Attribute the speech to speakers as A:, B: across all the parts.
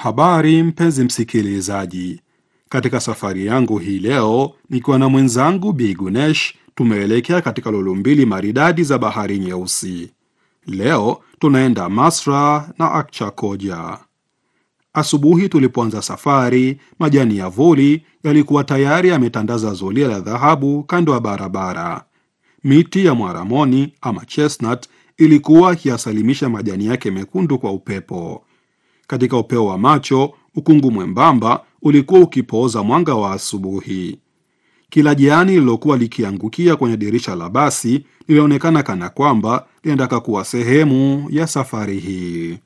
A: Habari mpenzi msikilizaji, katika safari yangu hii leo nikiwa na mwenzangu Bi Gunesh, tumeelekea katika lulu mbili maridadi za Bahari Nyeusi. Leo tunaenda Masra na Akchakoja. Asubuhi tulipoanza safari, majani ya vuli yalikuwa tayari yametandaza zulia la dhahabu kando ya barabara. Miti ya mwaramoni ama chestnut ilikuwa ikiyasalimisha majani yake mekundu kwa upepo. Katika upeo wa macho, ukungu mwembamba ulikuwa ukipooza mwanga wa asubuhi. Kila jani lililokuwa likiangukia kwenye dirisha la basi lilionekana kana kwamba linataka kuwa sehemu ya safari hii.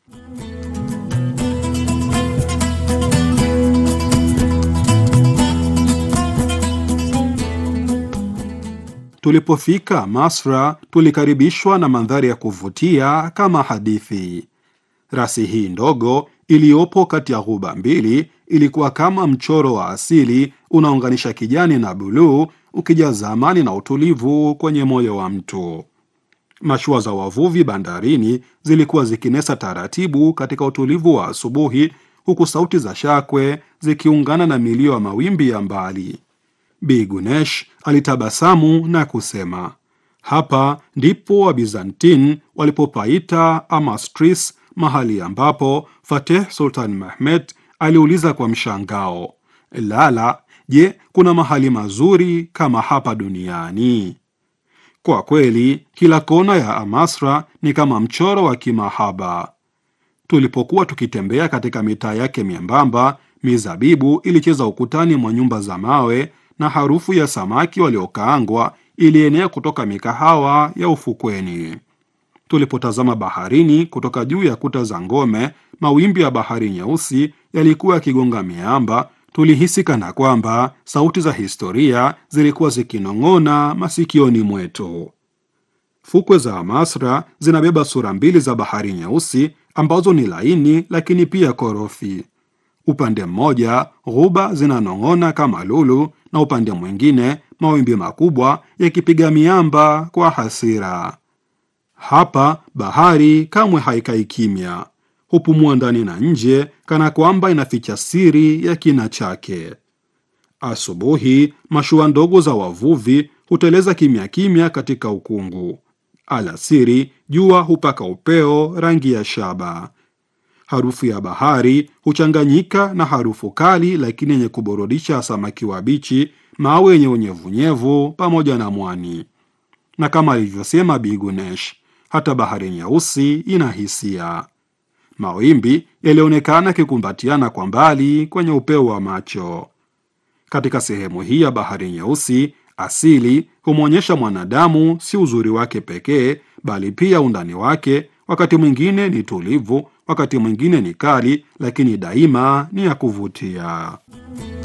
A: Tulipofika Masra, tulikaribishwa na mandhari ya kuvutia kama hadithi. Rasi hii ndogo iliyopo kati ya ghuba mbili ilikuwa kama mchoro wa asili unaunganisha kijani na buluu, ukijaza amani na utulivu kwenye moyo wa mtu. Mashua za wavuvi bandarini zilikuwa zikinesa taratibu katika utulivu wa asubuhi, huku sauti za shakwe zikiungana na milio ya mawimbi ya mbali. Bi Gunesh alitabasamu na kusema, hapa ndipo Wabizantin walipopaita Amastris, mahali ambapo Fateh Sultan Mehmet aliuliza kwa mshangao, Lala, je, kuna mahali mazuri kama hapa duniani? Kwa kweli kila kona ya Amasra ni kama mchoro wa kimahaba. Tulipokuwa tukitembea katika mitaa yake miembamba, mizabibu ilicheza ukutani mwa nyumba za mawe na harufu ya samaki waliokaangwa ilienea kutoka mikahawa ya ufukweni. Tulipotazama baharini kutoka juu ya kuta za ngome, mawimbi ya Bahari Nyeusi yalikuwa yakigonga miamba. Tulihisi kana kwamba sauti za historia zilikuwa zikinong'ona masikioni mwetu. Fukwe za Amasra zinabeba sura mbili za Bahari Nyeusi ambazo ni laini lakini pia korofi. Upande mmoja ghuba zinanong'ona kama lulu, na upande mwingine mawimbi makubwa yakipiga miamba kwa hasira. Hapa bahari kamwe haikai kimya, hupumua ndani na nje, kana kwamba inaficha siri ya kina chake. Asubuhi mashua ndogo za wavuvi huteleza kimya kimya katika ukungu. Alasiri jua hupaka upeo rangi ya shaba. Harufu ya bahari huchanganyika na harufu kali lakini yenye kuburudisha samaki wabichi, mawe yenye unyevunyevu pamoja na mwani. Na kama alivyosema Bi Gunesh, hata Bahari Nyeusi ina hisia. Mawimbi yalionekana yakikumbatiana kwa mbali kwenye upeo wa macho. Katika sehemu hii ya Bahari Nyeusi, asili humwonyesha mwanadamu si uzuri wake pekee, bali pia undani wake. Wakati mwingine ni tulivu, wakati mwingine ni kali, lakini daima ni ya kuvutia.